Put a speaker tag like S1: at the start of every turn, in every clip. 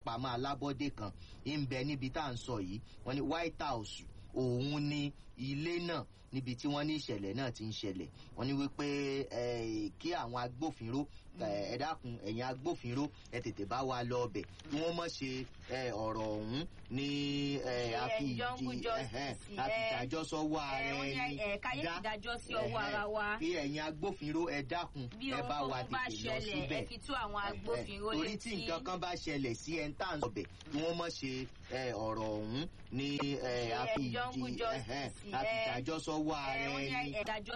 S1: ìfowópamọ́ alábọ́dé kan ń bẹ níbi tá à ń sọ yìí wọ́n ní white house òun ni ilé náà níbi tí wọ́n ní ìṣẹ̀lẹ̀ náà ti ń ṣẹlẹ̀ wọ́n ní wípé kí àwọn agbófinró ẹ dákun ẹ̀yin agbófinró ẹ tètè bá wa lọ ọbẹ̀ kí wọ́n mọ̀ ṣe ọ̀rọ̀ ọ̀hún ní àfi ìdájọ́ sọ́wọ́ ara ẹni dá kí ẹ̀yin agbófinró ẹ dákun ẹ bá wa tètè lọ síbẹ̀ torí tí nǹkan kan bá ṣẹlẹ̀ sí ẹ̀ ń tà ń sọ̀bẹ̀ kí wọ́n mọ̀ ṣe ọ̀rọ̀ ọ̀hún ní àfi ìdájọ́ sọ́wọ́ ara ẹni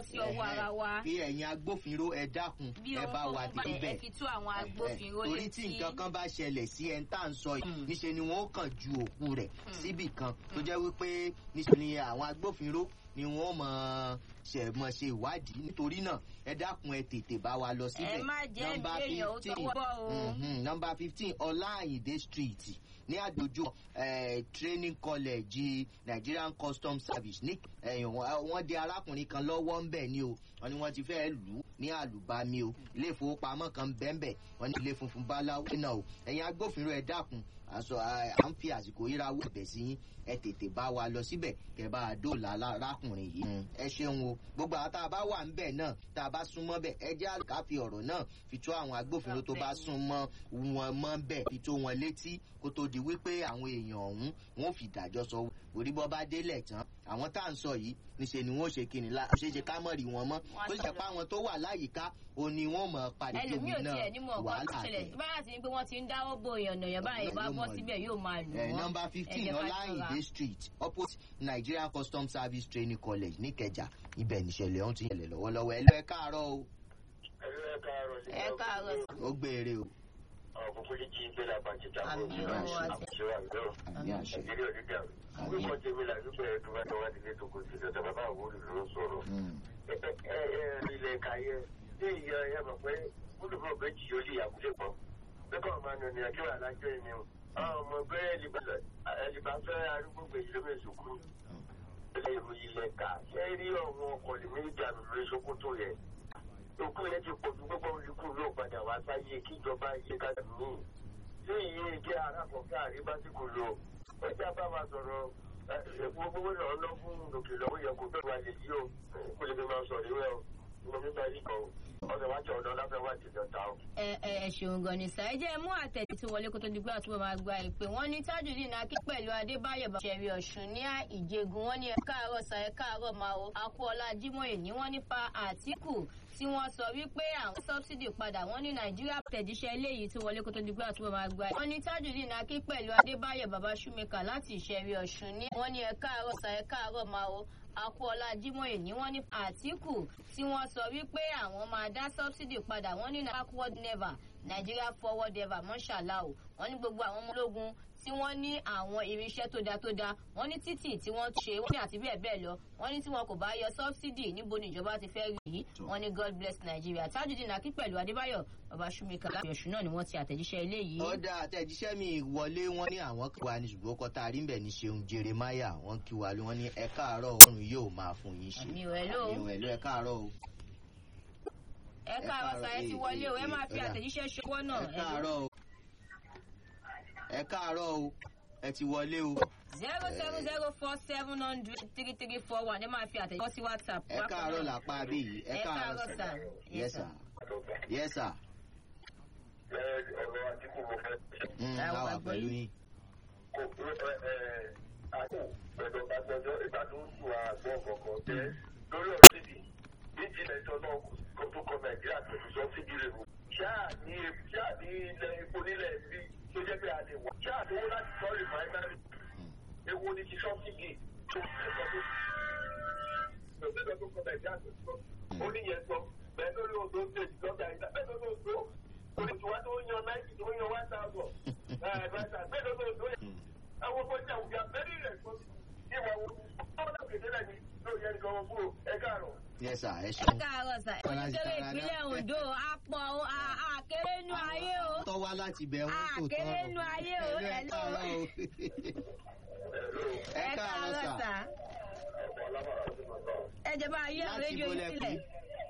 S1: kí ẹ̀yin agbófinró ẹ dákun ẹ bá wa tètè bẹ̀ torí tí nǹkan kan bá ṣẹlẹ̀ sí ẹ̀ ń tà ń sọ yìí níṣe ni wọ́n kàn ju òkú rẹ̀ síbì kan tó jẹ́ wípé níṣe ni àwọn agbófinró ni wọ́n mọ̀ ṣe mọ̀ ṣe ìwádìí nítorí náà ẹ dákun ẹ tètè bá wa lọ síbẹ̀
S2: ẹ má jẹ́ ìbéèyàn ó tọwọ́ bọ́ o.
S1: nọmba fifteen ọláàyíndé street ní àdójú training college nigerian customs service ní wọ́n dé arákùnrin kan lọ́wọ́ ń bẹ̀ ni o wọ́n ní wọ́n ti fẹ́ lù ú ní àlùbami o ilé ìfowópamọ́ kan bẹ́ẹ̀nbẹ́ wọ́n ní ilé funfun báláwo náà o ẹ̀yin agbófinró ẹ dákun àṣọ à ń fi àsìkò yíra wọ ẹ̀bẹ̀ sí yín ẹ tètè bá wa lọ síbẹ̀ kẹ́ bá a dóòlà arákùnrin yìí ẹ ṣeun o gbogbo àwọn tá a bá wà ń bẹ̀ náà tá a bá súnmọ́ bẹ̀ ẹ jẹ́ àlùkà fi ọ̀rọ̀ náà fi tó àwọn agbófinró tó bá súnmọ́ wọn mọ́ bẹ̀ fi tó wọn létí kó tó di wípé àwọn èèyàn ọ̀hún wọn ò fi ìdájọ́ sọ orí bọ́ bá délẹ̀ tán àwọn tá à ń sọ yìí níṣẹ́ ni wọ́n ṣe kíni la ṣe ṣe ká mọ̀ rí wọn mọ́ tó ṣe pa àwọn tó wà láyìíká o ni wọ́n mọ̀ parí tóbi náà wàhálà
S2: rẹ̀. báyà sí ni pé wọ́n ti ń dáwọ́ bo èèyàn yàn báyìí bá bọ́ síbẹ̀ yóò máa lù wọ́n.
S1: nọmba fifteen ọláyìndé street opposite nigerian customs service training college níkẹjà ibẹ̀ níṣẹ̀lẹ̀ ọ̀hún ti yẹlẹ̀ lọ́wọ́lọ́wọ́ ẹ lọ ẹ káàárọ̀ o.
S2: ẹ káàárọ̀.
S1: ó gbére o
S3: ọ̀pọ̀pọ̀lì jí gbé la bàjẹ́ ta
S2: Àmì
S3: bọ̀
S2: ọ̀rọ̀
S3: àṣẹ
S2: àti-
S3: àṣẹ wà lọ́rọ̀
S1: àmì àṣẹ.
S3: nàìjíríà ò ní dàrú. orúkọ tèmi là nígbà yẹn tó bá tọ́ wá nílé tó kò sí lọ́dọ̀ bàbá àwọn olùdó ló sọ̀rọ̀.
S1: Mm.
S3: ẹ ẹ ẹ ilẹ̀ kayẹ ní ìyá ẹ mọ̀ pé olùkọ́ méjì yóò lè yàgùlé pọ̀. lẹ́kọ̀ọ́ máa nù ní ọjọ́ àlájọ́ ẹni o. àwọn ọmọ bẹ́ẹ̀ ẹlìbá fẹ́ arúgbó gbèjì lómi ìsòkú. ilẹ̀ ìròyìn ilẹ̀ ká ṣé rí ọ̀wọ́n ọkọ̀ lè méjì àmì lórí sokoto yẹn. òkú yẹn ti pọ̀ ju gbogbo olùkú ló padà wá sáyé kíjọba yé ká mí tí ìyẹn jẹ́ arákọ̀ọ́kẹ́ àríbásíkò lò ọjà bá wa sọ̀rọ̀ gbogbo náà lọ fún òkè lọ́wọ́ yẹ kó bẹ́ẹ̀ wá lè yí o kó lè fi máa sọ̀rọ̀ ìwé o mo fi máa rí kan o ọ̀sẹ̀ wájú ọ̀nà láfẹ́ wá ti dọ̀ta o.
S2: ẹ ẹ ẹ ṣeun gan ni sáà ẹ jẹ́ mú àtẹ̀tí tí wọlé kó tó di pé àtúbọ̀ máa gba ìpè wọ́n ní tajudeen akí pẹ̀lú adébáyọ̀ bàṣẹ̀rí ọ̀ṣun ní ìjẹgun wọ́n ní ẹ káàárọ̀ sa ẹ káàárọ̀ máa o akúọlá jimoh ní wọ́n nípa àtìkù tí wọ́n sọ wípé àwọn sọ́bsidì padà wọ́n ní nàìjíríà tẹ̀jíṣẹ́ eléyìí tí wọlé kó tó di pé àtúbọ̀ máa gba ìpè wọ́n ní tajudeen akí pẹ̀lú adébáyọ̀ bàbá ṣúmẹ́kà láti ìṣẹ̀rí ọ̀ṣun ní wọ́n ní ẹ káàárọ̀ sa ẹ káàárọ̀ máa o akúọlá jimoh ní wọ́n ní àtìkù tí wọ́n sọ wípé àwọn máa dá sọ́bsidì padà wọ́n ní backward never nigeria forward ever mọ́ṣálá o wọ́n ní gbogbo àwọn ọmọ ológun tí wọ́n ní àwọn irinṣẹ́ tó da tó da wọ́n ní títì tí wọ́n ṣe wọ́n ní àti bẹ́ẹ̀ bẹ́ẹ̀ lọ wọ́n ní tí wọn kò bá yọ sọ́bsidì níbo ni ìjọba ti fẹ́ rí yìí wọ́n ní god bless nigeria tajudeen akí pẹ̀lú adébáyọ̀ baba sumika láti ọ̀ṣun náà ni wọ́n ti àtẹ̀jíṣẹ́ eléyìí.
S1: ọ̀dà àtẹ̀jíṣẹ́ mi wọlé wọn ní àwọn kí wa ní ṣùgbọ́n kọ́ta àrímbẹ̀ ní ṣeun jeremaya wọn kí wa lé wọn ní ẹ káàárọ̀ ọ̀run yóò máa fún yín ṣe.
S2: àmì ò ẹ̀ ló
S1: àmì ò ẹ̀ ló ẹ káàárọ̀ o.
S2: ẹ káàárọ̀ sa ẹ ti wọlé o ẹ máa fi àtẹ̀jíṣẹ́ ṣọwọ́ náà
S1: ẹ káàárọ̀ o. ẹ káàárọ̀ o ẹ ti wọlé o.
S2: zero seven zero four seven hundred three three four one ẹ máa fi àtẹ̀jíṣẹ́ sí whatsapp.
S1: ẹ káàárọ̀ làpá bí yìí ẹ
S2: ẹ
S1: káàárọ̀
S2: káàárọ̀
S1: sà.
S2: sà.
S1: yes sir yes sir.
S3: ọ̀rọ̀ àdínkù mo fẹ́ ṣe
S1: Mm,
S2: Àwọn
S1: láwà
S2: àgbẹ̀
S1: pẹ̀lú
S2: yìí.
S1: yín.
S3: kò àkó pẹ̀lú agbẹjọ́ ìgbà tó ń sùn àgbọ̀ kọ̀ọ̀kan jẹ́ lórí ọ̀rọ̀ síbi méjì lẹ́jọ́ náà kó tó kọ nàìjíríà pẹ̀lú sọ́sídìí rẹ̀ wò. ṣáà ní ṣáà ní ilẹ̀ epo nílẹ̀ bí tó jẹ́ pé a lè wà. ṣáà tó wọ́n láti sọ rìfáínárì ewo ni ti sọ́sídìí tó ẹ̀kọ́ tó lọ́sẹ̀dọ̀ tó kọ nàìjíríà pẹ̀lú sọ́ ó ní yẹn sọ bẹ́ẹ̀ lórí odò stage lọ́gà ìgbà bẹ́ẹ̀ lórí odò oníṣòwò tó ń yan náírà tó ń yan one thousand ẹ̀ẹ́dẹ́gbẹ̀ta bẹ́ẹ̀ lórí odò yẹn àwọn ọmọ ìjà òbí abẹ́rẹ́ rẹ̀ tó ti wà wọ́n ọ̀nà kẹ̀kẹ́ ní lórí ẹni kan wọn kúrò ẹ káàárọ̀.
S1: yes sir ẹ
S2: ẹ
S1: ṣeun.
S2: káàárọ̀ sà oníkéré ìpínlẹ̀ ondo apọ̀ o a- àkéré nu ayé o
S1: tọ́ wá láti bẹ̀ wọ́n tó tọ́.
S2: àkéré nu ayé o
S1: ẹ
S2: hello.
S1: káàárọ̀ o.
S2: ẹ káàárọ̀ sà ẹ jẹ́ bá ayé àwọn
S1: láti
S2: rédíò
S1: bo
S2: yìí
S1: lẹ
S2: sílẹ̀
S1: pé